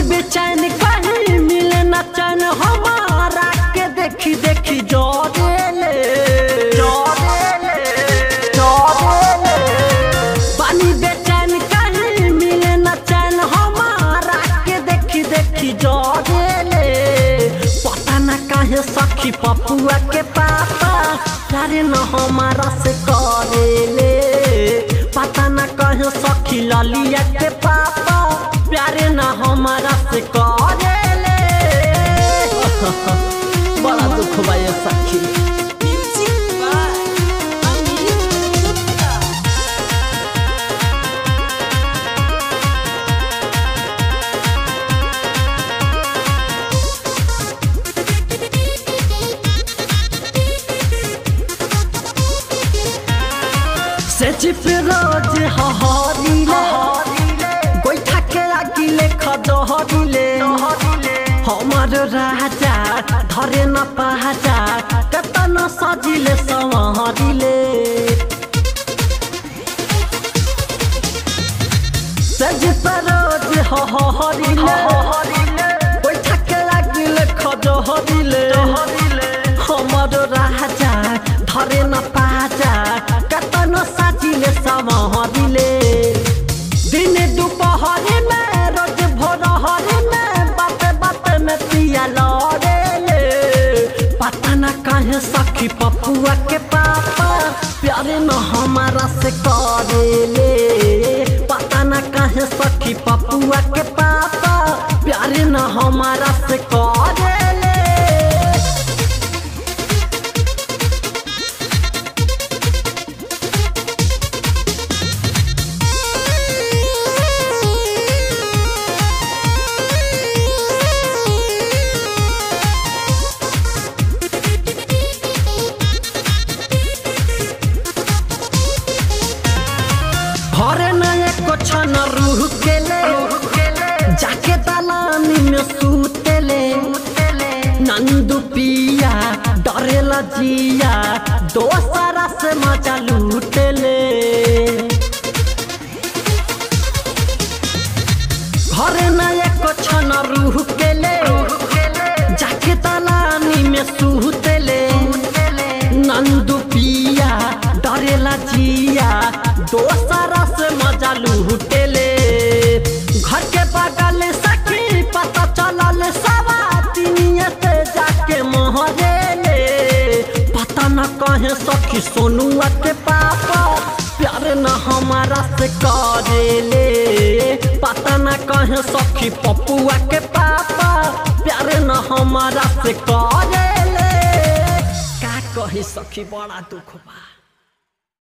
बेचैन कहीं मिले न चैन हमारा के देखी देखी जोरेले जोरेले जोरेले पानी बेचैन कहीं मिले न चैन हमारा के देखी देखी जोरेले पता न काहे सखी पपुआ के पापा प्यारे न हमारा से करेले पता न कहे सखी ललिया के पापा प्यारे न हमारा से करेले बड़ा दुख बा ये सखी Music by Amit Gupta. से चिप रोज हहरिले गोइठा के आगिले खदहरिले हमर राजा धरे न पाजा कतन सजिले संवरिले से चिप रोज हहरिले गोइठा के आगिले खदहरिले हमर राजा धरे न पाजा कतन साजिले समहरिले दिन दुपहरी में रोज भोरहरी में बाते बाते में पिया लड़ेले पता न काहे सखी पपुआ के पापा प्यारे न हमारा से करेले पता न काहे सखी पपुआ के पापा प्यारे न हमारा से करेले घरे न एको छन रूह केले जाके दलानी में सूतेले नंदू पिया डरेला जिया दोसरा से मजा लूटेले घरे न एको छन रूह केले जाके दलानी में सूतेले नंदू पिया डरेला जिया दोसरा से मजा लूटेले घर के बगल सखी पता चलल सवा तिनिये से जाके मोहरेले पता न कहे सखी सोनुआ के पापा प्यार न हमारा से करेले पता न कहे सखी पपुआ के पापा प्यार न हमारा से करेले का कही सखी बड़ा दुख बा